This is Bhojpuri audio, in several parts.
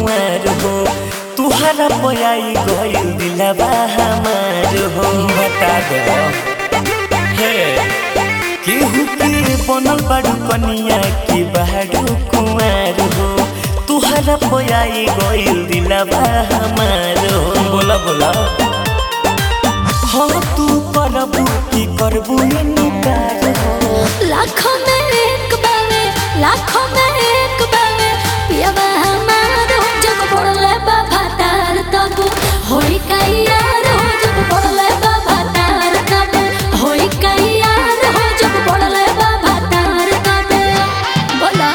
कुंवर हो तुहरा पयाई गइल दिलवा हमार हो बता दो हे केहू के बनल बाड़ू कनिया की बाड़ू कुंवर हो तुहरा पयाई गइल दिलवा हमार हो बोला बोला हाँ तू करबू की करबू इनकार हो लाखों में एक बावे लाखों में एक बावे पियावा हमारो जब पड़ले बाबा तार तब होई कई यार हो जब पड़ले बाबा तार तब होई कई यार हो जब पड़ले बाबा तार तब बोला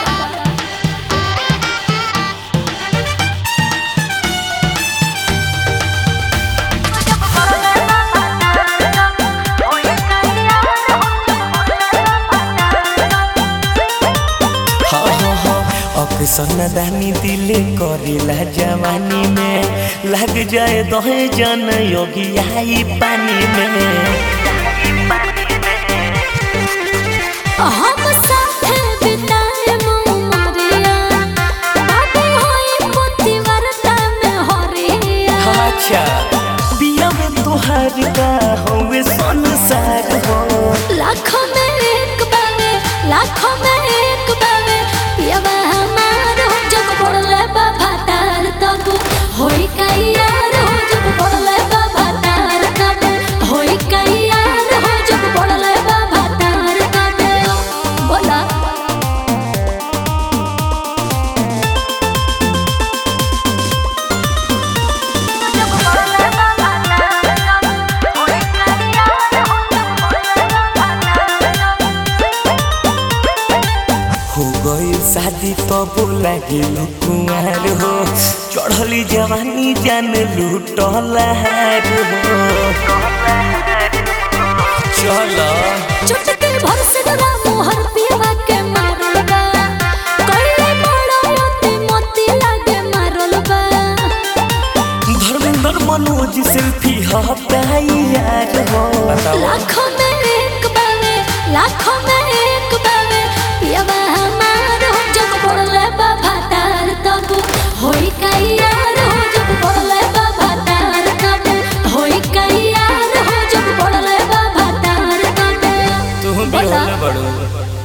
हाँ हाँ हाँ अक्सर दानी दिल करेला जवानी में लग जाए दहे जन योगी आई पानी में हम साथे बिताए मोमरिया बाबू होई मोती वरता में हरिया अच्छा पिया में तुहार का होवे संसार हो लाखों में एक बावे लाखों में एक बावे पियावा हमारो जब पड़ले बाबा तार तब होई कई यार हो जब पड़ले बाबा तार तब होई कई यार हो जब पड़ले बाबा तार तब बोला हो गई शादी तो बोला गेल कुंवर हो चढ़ली जवानी जान लूटल हार हो चलो चुटकी भर से डरा मोहर पियवा के मारल बा कइले बड़ा मोती मोती लागे मारल बा धर्मेंद्र मनोज सेल्फी हटाई यार हो बताओ लाखों में एक बावे लाखों में एक बावे पियवा हमारो जब पड़ले बाबा तार तब होई कई यार हो जब पड़ले बाबा तार तब होई कई यार हो जब पड़ले बाबा तार तब तू भी बोला। होले बड़ो